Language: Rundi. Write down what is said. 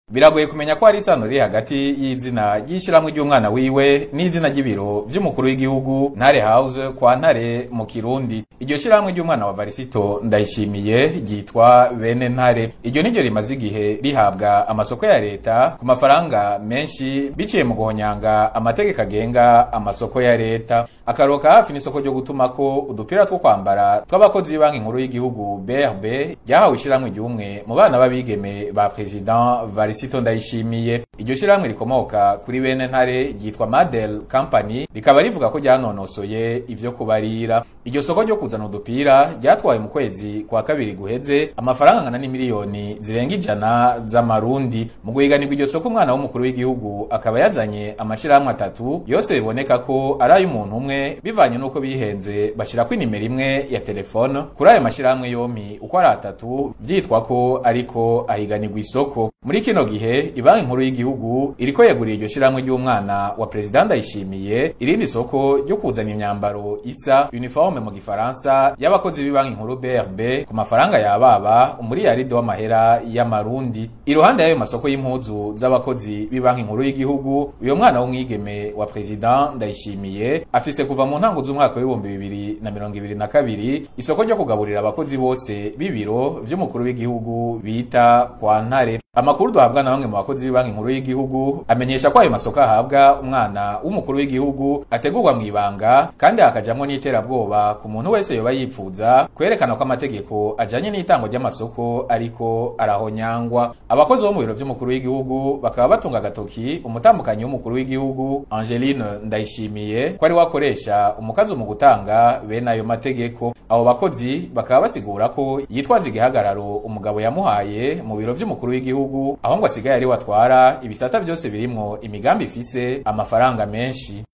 biragoye kumenya ko hari isano riri hagati y'izina ry'ishyirahamwe ry'umwana wiwe n'izina ry'ibiro vy'umukuru w'igihugu ntare house kwa ntare mu kirundi iryo shyirahamwe ry'umwana wa varisito ndayishimiye ryitwa bene ntare iryo niryo rimaze igihe rihabwa amasoko ya leta ku mafaranga menshi biciye mu guhonyanga amategeko agenga amasoko ya leta akaroka hafi n'isoko ryo gutumako udupira two kwambara tw'abakozi b'banki nkuru y'igihugu brb ryahawe ishyirahamwe ry'umwe mu bana b'abigeme ba president varisito ndayishimiye iryo shyirahamwe rikomoka kuri bene ntare ryitwa madel company rikaba rivuga ko ryanonosoye ivyo kubarira iryo soko ryo kuzana udupira ryatwaye mu kwezi kwa kabiri guheze amafaranga angana n'imiliyoni zirenga ijana z'amarundi mu guhiganirwa iryo soko umwana w'umukuru w'igihugu akaba yazanye amashirahamwe atatu yose biboneka ko ari ay'umuntu umwe bivanye n'uko bihenze bashirako inimero imwe ya telefone kuri ayo mashirahamwe yompi uko ari atatu vyitwa ko ariko ahiganirwa isoko muri kino gihe ibanki nkuru y'igihugu iriko yegurira iryo shirahamwe ry'umwana wa perezida ndayishimiye irindi soko ryo kuzana imyambaro isa uniforme mu gifaransa y'abakozi b'ibanki nkuru brb ku mafaranga yababa umuriyaridi w'amahera y'amarundi iruhande y'ayo masoko y'impuzu z'abakozi b'ibanki nkuru y'igihugu uyo mwana w'umwigeme wa perezida ndayishimiye afise kuva mu ntango z'umwaka w'ibihumbi bibiri na mirongo ibiri na kabiri isoko ryo kugaburira abakozi bose b'ibiro vy'umukuru w'igihugu bita kwa ntare amakuru duhabwa na bamwe mu bakozi b'ibanki nkuru y'igihugu amenyesha ko ayo masoko ahabwa umwana w'umukuru w'igihugu ategurwa mu ibanga kandi hakajamwo n'iterabwoba ku muntu wese yoba yipfuza kwerekana ko amategeko ajanye n'itango ry'amasoko ariko arahonyangwa abakozi bo mu biro vy'umukuru w'igihugu bakaba batunga agatoki umutambukanyi w'umukuru w'igihugu Angeline Ndayishimiye ko ari wakoresha umukazi mu gutanga bene ayo mategeko abo bakozi bakaba basigura ko yitwaza igihagararo umugabo yamuhaye mu biro vy'umukuru w'igihugu aho ngo asigaye ari watwara ibisata byose birimwo imigambi ifise amafaranga menshi